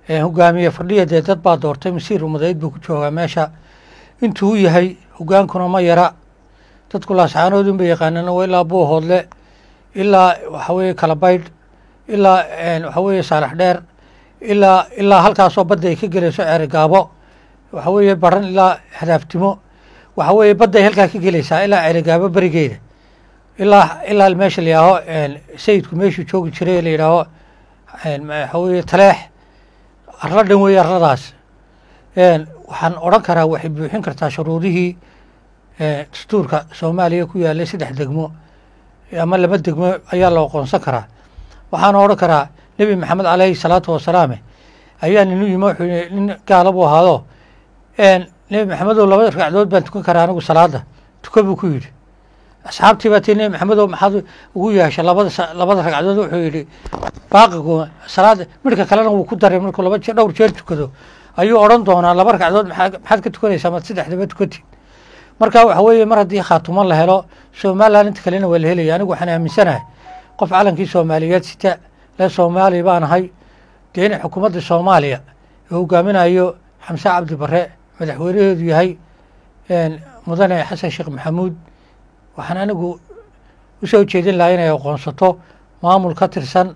hogaamiye fadhiya dee dad baa doortay masiir umadeyd buu ku joogaa meesha intuu u yahay hogaankuna ma yara dadku laascaanood inba yaqaanana waa ilaa buuhoodle ilaa waxa weeye kalabaydh ilaa waxa weeye saalax dheer ilaa ilaa halkaasoo badda ay ka gelayso ceerigaabo waxa weeye baran ilaa hadaaftimo waxa weeye badda ay halkaa ka gelaysaa ilaa ceerigaabo berigeeda ilaa ilaa meesha la yidhaaho sayidku meeshuu joogi jiray la yidhaaho waxa weeye taleex arla dhan weeye arladaas waxaan odhan karaa waxay buuxin kartaa shuruudihii dastuurka soomaaliya ku yaalay saddex degmo ama laba degmo ayaa la aqoonsan karaa waxaana odhan karaa nebi maxamed caleyhi salaatu wasalaame ayaa ninu yimi wuxuu yii nin gaala buu ahaado nebi maxamedow laba ragcadood baan tukan karaa anigu salaada tuka buu ku yidhi asxaabtii baa tii nebi maxamedow maxaad ugu yeeshay labada labada ragcadood wuxuu yidhi baaqigu salaada midhka kalena wuu ku daray markuu laba jeer dhowr jeer tukado ayuu odhan doonaa laba ragcadood maxaa maxaad ka tukanaysaa maad saddexdaba tukatid marka waxa weeye mar haddii khaatumo la helo somalilan inta kalena waa la helaya anigu waxaan aaminsanahay qof calankii soomaaliyeed sita le soomaali baan ahay dee in xukuumadda soomaaliya uu hogaaminayo xamse cabdi bare madaxweynaheedu yahay mudane xasan sheekh maxamuud waxaan anigu usoo jeedin lahaa inay aqoonsato maamul ka tirsan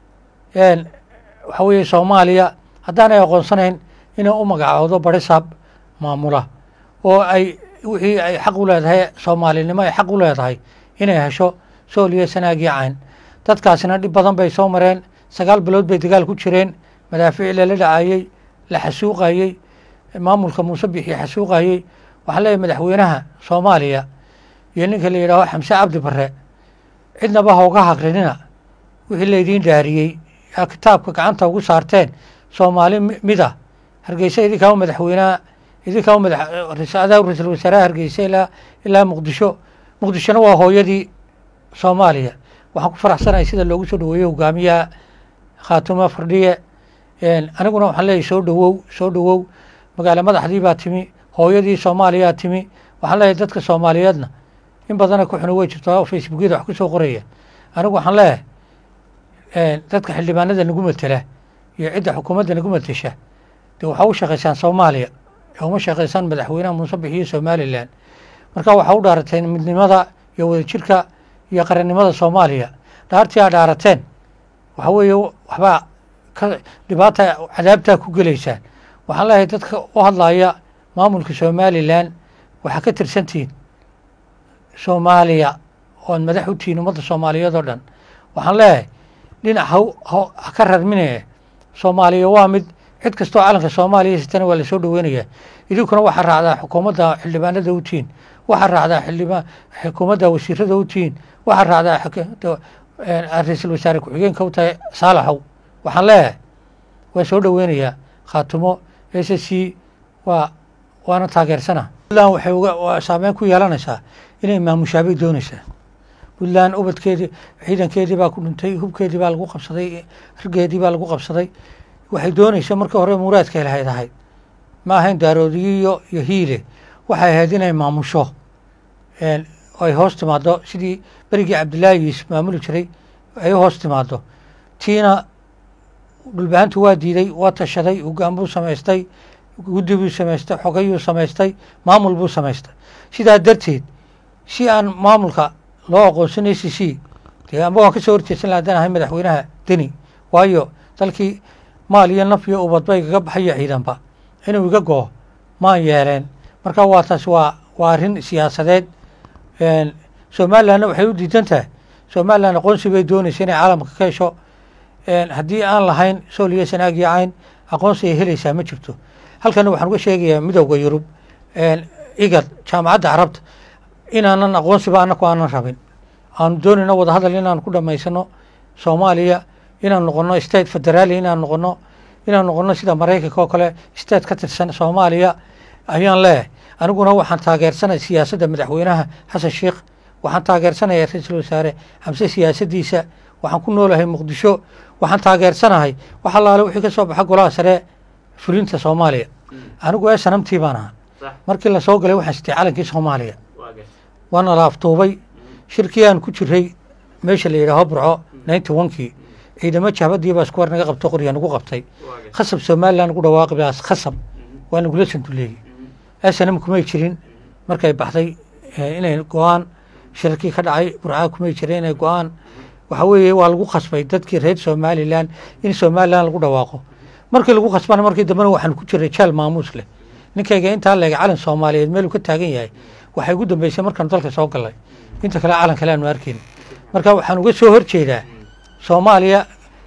waxa weeye soomaaliya haddaanay aqoonsanayn inay u magacoodo barisaab maamula oo ay wixii ay xaq u leedahay soomaalinimo ay xaq u leedahay inay hesho sooliyo sanaagii cayn dadkaasina dhib badan bay soo mareen sagaal bilood bay dagaal ku jireen madaafiic lala dhacayey la xasuuqayey maamulka muuse bixi xasuuqayey waxaan leeyahay madaxweynaha soomaaliya iyo ninka la yidhaaho xamse cabdi bare cidnaba hooga haqrinina wixii laydiin dhaariyey aa kitaabka gacanta ugu saarteen soomaali mid ah hargeysa idinkaa u madaxweynaha idinkaa u madaxadaa ra-iisul wasaaraha hargeysa ilaa ilaa muqdisho muqdishona waa hooyadii soomaaliya waxaan ku faraxsanahay sida loogu soo dhaweeyey hogaamiyaha khaatuma fardhiye aniguna waxaan leeyahy soo dhawow soo dhawow magaalo madaxdii baa timi hooyadii soomaaliyaa timi waxaan leeyahay dadka soomaaliyeedna in badana ku xuna wey jirto oo facebookyada wax ku soo qoraya anigu waxaan leeyahay dadka xildhibaanada nagu matela iyo cidda xukuumadda nagu matesha dee waxaa u shaqaysaan soomaaliya uma shaqaysaan madaxweynaha muuse bixiyo somalilan marka waxaa u dhaarateen midnimada iyo wadajirka iyo qarannimada soomaaliya dhaartii aa dhaarateen waxa weeye waxbaa ka dhibaata cadaabtaa ku gelaysaan waxaan leeyahay dadka u hadlaya maamulka somalilan waxaa ka tirsantihiin soomaaliya oad madax u tihiin ummadda soomaaliyeed oo dhan waxaan leeyahay dhinac haw ha ka rarminaya soomaaliya waa mid cid kastoo calanka soomaaliya sitana waa lasoo dhaweynayaa idinkuna waxaa raacdaa xukuumadda xildhibaanada u tihiin waxaa raacdaa xildhibaan xukuumadda wasiirada u tihiin waxaa raacdaa ra-iisul wasaare ku-xigeenka u tahay saalaxow waxaan leeyahay waa soo dhoweynayaa khaatumo s c waa waana taageersana puntland waxay uga saameyn ku yeelanaysaa inay maamushaabay doonaysaa puntland ubadkeedii ciidankeedii baa ku dhintay hubkeedii baa lagu qabsaday raggeedii baa lagu qabsaday waxay doonaysa markii hore muraadkay lahayd ahayd ma ahayn daaroodiyiyo iyo hiile waxay ahayd inay maamusho ay hoos timaado sidii berigii cabdillaahi yuusuf maamuli jiray ay u hoos timaado tiina dhulbahantu waa diiday waa tashaday hogaan buu samaystay guddi buu samaystay xogayuu samaystay maamul buu samaystay sidaa darteed si aan maamulka loo aqoonsan a c c dee amba waan ka soo horjeedsan laha haddaan ahay madaxweynaha deni waayo dalkii maal iyo naf iyo ubadba igaga baxayo ciidanba inuu iga goo maan yeeleen marka waa taas waa waa arrin siyaasadeed somalilandna waxay u diidan tahay somaliland aqoonsi bay doonaysa inay caalamka ka hesho haddii aan lahayn sooliyo sanaag iyo cayn aqoonsi ay helaysaa ma jirto halkana waxaan uga sheegayaa midowda yurub igad jaamacadda carabta inaanan aqoonsiba anaku aanan rabin aanu doonayno wadahadal inaan ku dhamaysano soomaaliya inaan noqono state federaali inaan noqono inaan noqono sida maraykanka oo kale state ka tirsan soomaaliya ayaan leeyahay aniguna waxaan taageersanay siyaasadda madaxweynaha xasan sheikh waxaan taageersanaya ra-iisul wasaare xamse siyaasaddiisa waxaan ku noolahay muqdisho waxaan taageersanahay wax allaale wixii ka soo baxa golaha sare fulinta soomaaliya anigu ee sanamtii baan ahaa markii lasoo galay waxaan sitay calankii soomaaliya waana la aftuubay shirkii aan ku jiray meesha la yidhaaho burco ninety onkii ciidamo jahbadii baa isku war naga qabto qorya nagu qabtay khasab somalilan ugu dhawaaqi baas khasab waa nagula sanduleeyey snm kumay jirin markay baxday inay go-aan shirarkii ka dhacay burcaa kumay jirin inay go-aan waxa weeye waa lagu khasbay dadkii reer somalilan in somalilan lagu dhawaaqo markii lagu khasbana markii dambena waxaan ku jiray jaal maamuus leh ninkayga intaa leega calan soomaaliyeed meeluu ka taagan yahay waxay ugu dambeysay markaanu dalka soo galnay inta kale calan kale aanu arkayn marka waxaan uga soo horjeedaa soomaaliya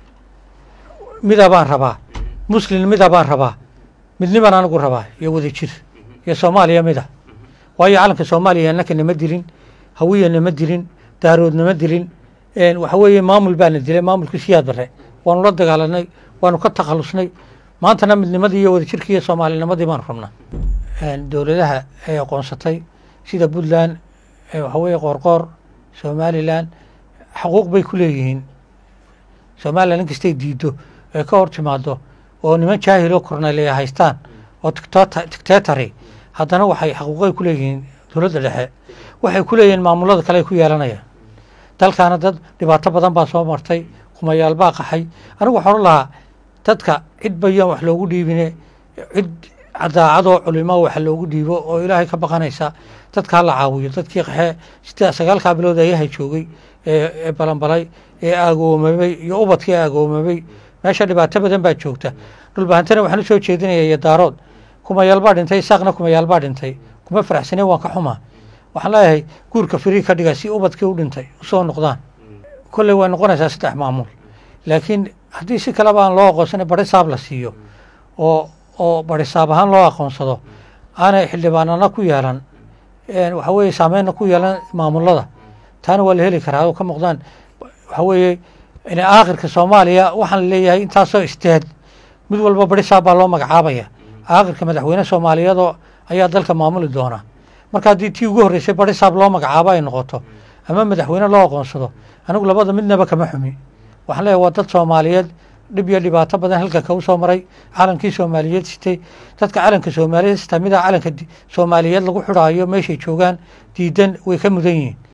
mida baan rabaa muslin mida baan rabaa midniban anigu rabaa iyo wada jir iyo soomaaliya mida waayo calanka soomaaliya annaka nama dilin hawiya nama dilin daarood nama dilin waxa weeye maamul baana dilay maamulkii siyaad bare waanu la dagaalanay waanu ka takhalusnay maantana midnimadii iyo wada jirkii iyo soomaalinimadii baanu rabnaa dowladaha ay aqoonsatay sida puntland waxa weeye qoorqoor somalilan xuquuq bay ku leeyihiin somalilan in kastay diido ee ka hor timaado oo niman jaahiloo kornaleya haystaan oo tictetary haddana waxay xaquuqay ku leeyihiin dowladda dhexe waxay ku leeyihiin maamulada kale ay ku yeelanayaan dalkaana dad dhibaato badan baa soo martay kumayaal baa qaxay anigu waxaan odhan lahaa dadka cid bayaan wax loogu dhiibine cid daacadoo culimo wax loogu dhiibo oo ilaahay ka baqanaysa dadka hala caawiyo dadkii qaxee sida sagaalkaa bilood ayahay joogay ee balanbalay ee aagoomamay iyo ubadkii aagoomamay meesha dhibaato badan baa joogta dhulbahantana waxaan u soo jeedinaya iyo daarood kumayaal baa dhintay isaaqna kumayaal baa dhintay kuma faraxsaneen waan ka xumaa waxaan leeyahay guurka firii ka dhiga si ubadkii u dhintay usoo noqdaan kolley way noqonaysaa saddex maamul laakiin haddii si kaleba aan loo aqoonsana barisaab la siiyo oo oo barisaab ahaan loo aqoonsado aanay xildhibaanana ku yeelan waxa weeye saameynna ku yeelan maamulada taana waa la heli karaa oo ka muuqdaan waxa weeye aakhirka soomaaliya waxaan leeyahay intaasoo isteed mid walba barisaab baa loo magacaabaya aakhirka madaxweyne soomaaliyadoo ayaa dalka maamuli doona marka haddii tii ugu horreysay barisaab loo magacaabo ay noqoto ama madaxweyne loo aqoonsado anigu labada midnaba kama xumi waxaan leeyahay waa dad soomaaliyeed dhib iyo dhibaato badan halkanka u soo maray calankii soomaaliyeed sitay dadka calanka soomaaliyeed sitaa midaa calanka soomaaliyeed lagu xidhaayo meeshay joogaan diidan way ka mudan yihiin